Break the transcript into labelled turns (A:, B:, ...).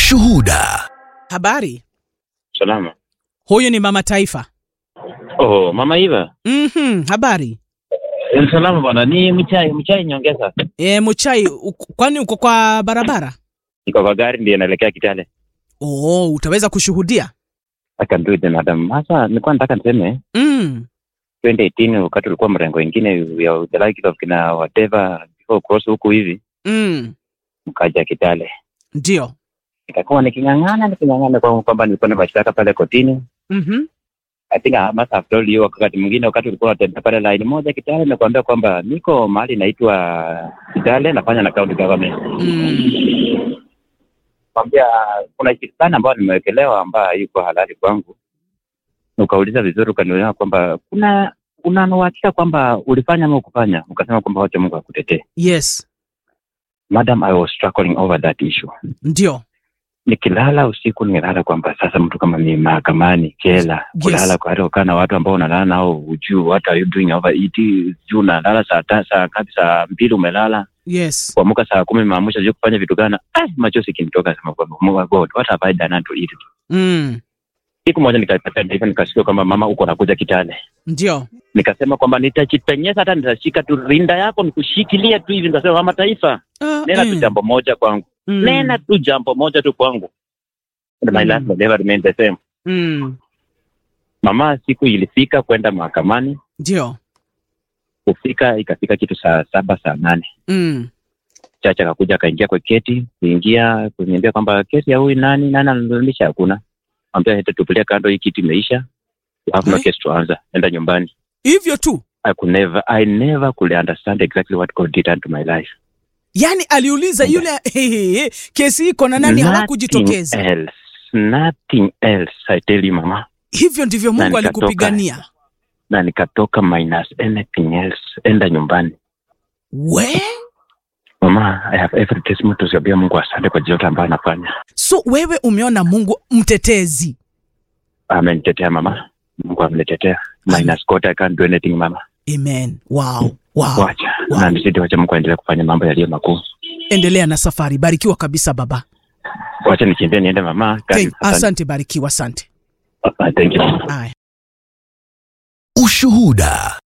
A: Ushuhuda.
B: Habari,
C: Salama.
B: huyu ni mama taifa.
C: Oh, mama Iva.
B: Mhm, habari.
C: Eh, Salama bwana, ni mchai, mchai nyongeza.
B: E, Muchai, uko- kwani uko kwa barabara?
C: Niko kwa gari ndio naelekea Kitale.
B: Oh, utaweza kushuhudia?
C: I can do it madam. Sasa nilikuwa nataka niseme
B: Mm.
C: 2018 wakati ulikuwa mrengo wengine ya the like of kina whatever before cross huku hivi
B: Mm.
C: mkaja Kitale.
B: Ndio.
C: Nikakuwa niking'ang'ana niking'ang'ana kwa kwamba nilikuwa na mashtaka pale kotini.
B: Mhm.
C: I think I must have told you wakati mwingine wakati ulikuwa unatembea pale line moja Kitale nakwambia kwamba niko mahali naitwa Kitale nafanya na county government.
B: Mm.
C: kwambia kuna kitu fulani ambayo nimewekelewa ambayo iko halali kwangu. Ukauliza vizuri, ukanielewa kwamba kuna una uhakika kwamba ulifanya ama ukufanya, ukasema kwamba wacha Mungu akutetee.
B: Yes.
C: Madam, I was struggling over that issue.
B: Ndio.
C: Nikilala usiku nilala kwamba sasa mtu kama ni mahakamani jela,
B: Yes.
C: kulala kwa hata ukaa na watu ambao unalala nao ujuu, what are you doing over it, juu unalala saa ta, saa ngapi, saa mbili umelala
B: Yes.
C: kuamka saa kumi maamusha juu kufanya vitu gani? Ah, machozi kinitoka, sema kwamba "Oh God, what have I done to it?
B: Mm.
C: siku moja nikapata hivyo nikasikia kwamba mama uko nakuja Kitale.
B: Ndio.
C: Nikasema kwamba nitajipenyeza hata nitashika tu rinda yako nikushikilia tu hivi. Nikasema mama taifa,
B: Ah,
C: nena tu
B: mm.
C: jambo moja kwangu,
B: Mm.
C: nena tu jambo moja tu kwangu. And my
B: Mm.
C: life will never remain the same.
B: Mm.
C: Mama, siku ilifika kwenda mahakamani,
B: Ndio.
C: kufika ikafika kitu saa saba saa nane
B: Mm.
C: chacha akakuja akaingia kwa keti, kuingia kuniambia kwamba kesi ya huyu nani nani analazimisha, hakuna ambia hata tupilia kando, hii kiti imeisha, You have no
B: Eh?
C: case tuanza, enda nyumbani.
B: Hivyo tu.
C: I could never, I never could understand exactly what God did unto my life.
B: Yaani aliuliza yule kesi iko na nani
C: Nothing
B: hawakujitokeza.
C: else, nothing else, I tell you mama.
B: Hivyo ndivyo
C: Na
B: Mungu
C: nikatoka.
B: alikupigania.
C: Na nikatoka minus anything else, enda nyumbani.
B: We?
C: Mama, I have every testimony to kuambia Mungu asante kwa yote ambayo anafanya.
B: So wewe umeona Mungu mtetezi.
C: Amenitetea mama, Mungu amenitetea. Minus God, I can't do anything mama.
B: Amen. Wow. Wow.
C: Wacha
B: Wow.
C: na nisidi, wacha Mungu aendelee kufanya mambo yaliyo makuu.
B: Endelea na safari. Barikiwa kabisa baba.
C: Wacha nikimbie niende mama.
B: Thank,
C: Asante.
B: asante, barikiwa, asante.
C: Thank you.
B: Aya.
A: Ushuhuda.